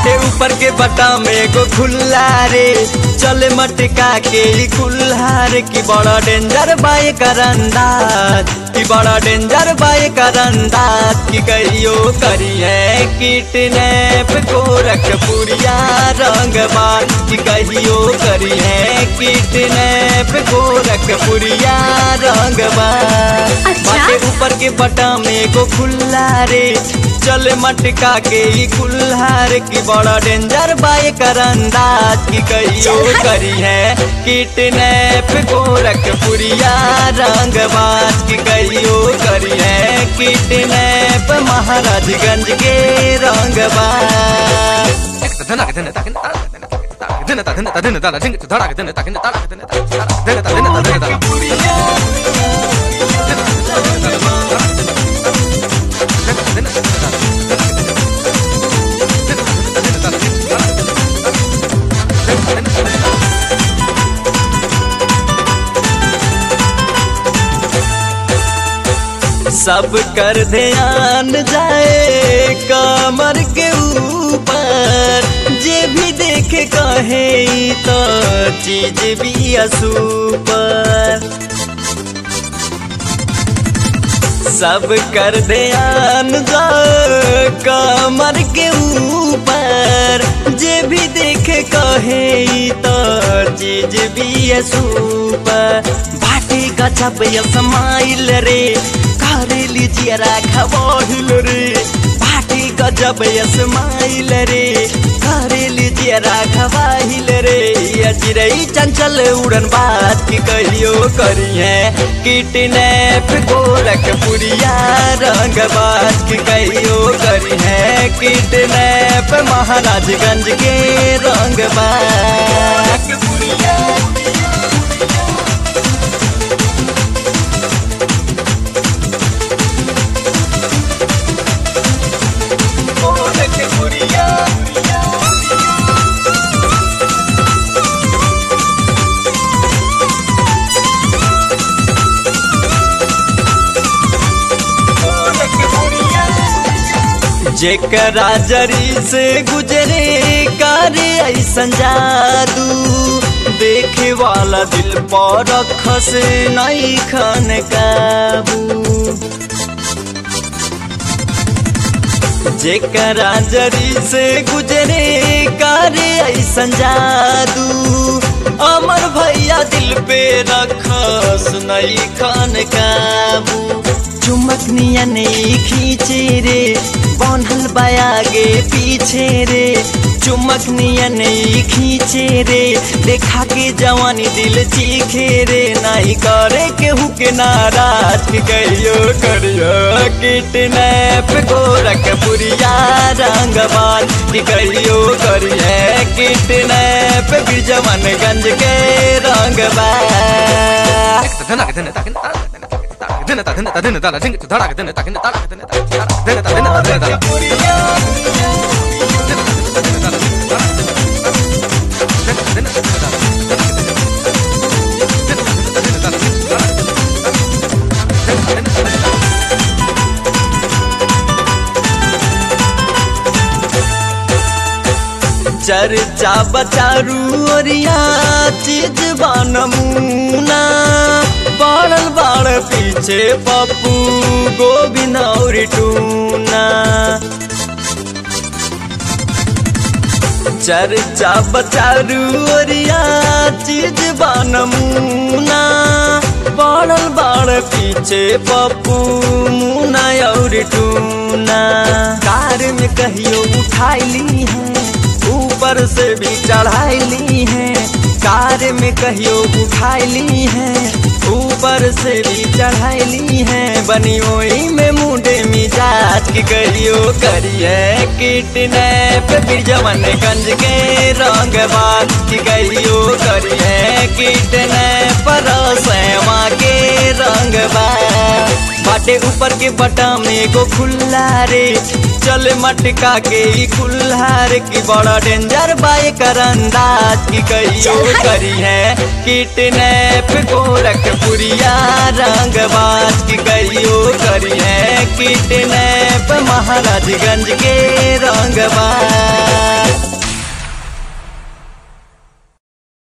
बाटे ऊपर के बटा में एगो खुल्ला रे चले मटका के ई कुल्हार की बड़ा डेंजर बाए करंदाज की बड़ा डेंजर बाए करंदाज की कहियो करी है किटनैप को रख पुरिया रंगबाज की कहियो करी है किटनैप को रख पुरिया रंगबाज अच्छा? बाटे ऊपर के बटा में एगो खुल्ला रे चल मटका के ई कुल्हार की बड़ा डेंजर बाए करंदाज की कहियो चल हट। करी है किटनैप गोरख पुरिया रंगबाज की कहियो करी है किटनैप महाराजगंज के रंगबाज सब कर ध्यान जाए कमर के ऊपर जे भी देखे कहे ई तो चीज भी असूपर सब कर ध्यान जाए कमर के ऊपर जे भी देखे कहे ई तो चीज भी असूपर बाटे गजब या समाइल रे करे लीजिए राखबहिल रे बाटे गजब या समाइल रे करे लीजिए राखबहिल रे या चिड़ई चंचल उड़न बात की कहियो करी है किटनैप गोरख पुरिया रंग बात की कहियो करी है किटनैप महाराजगंज के रंग बात गोरख पुरिया जेकरा जरी से गुजरे करे ऐसन जादू देखे वाला दिल पर रख से नहीं खन काबू जेकरा जरी से गुजरे करे ऐसन जादू अमर भैया दिल पे रख सुनई खान काबू चुमक नियन खींचे रे बनल बायागे पीछे रे चुमक नियन खींचे रे देखा के जवानी दिल चीखे रे नहीं करे केहू के नाराज की कहियो करियो किटनैप गोरख पुरिया रंगबाज की कहियो करिए किटनैप बिजवनगंज के रंगबाज चर्चा बचारू ओरिया चीज नमूना पड़ल बाड़ पीछे पप्पू गोविंद और टूना चर्चा बचारू ओरिया चीज नमूना पड़ल बाड़ पीछे पप्पू मुना और टूना कार में कहियो उठाइली है ऊपर से भी चढ़ाइली है कार में कहियो उठाइली है ऊपर से भी चढ़ाइली है बनी ओई में मुंडे मिजाज की कहियो करिए किटनैप बिरजवनगंज के रंग बात की कहियो करिए किटनैप रसवा के रंग बात बाटे ऊपर के बटा में एगो खुल्ला रे चल मटका के ई कुल्हार की बड़ा डेंजर बाए करंदाज की कहियो चल हट। करी है किटनैप गोरख पुरिया रंगबाज की कहियो करी है किटनैप महाराजगंज के रंगबाज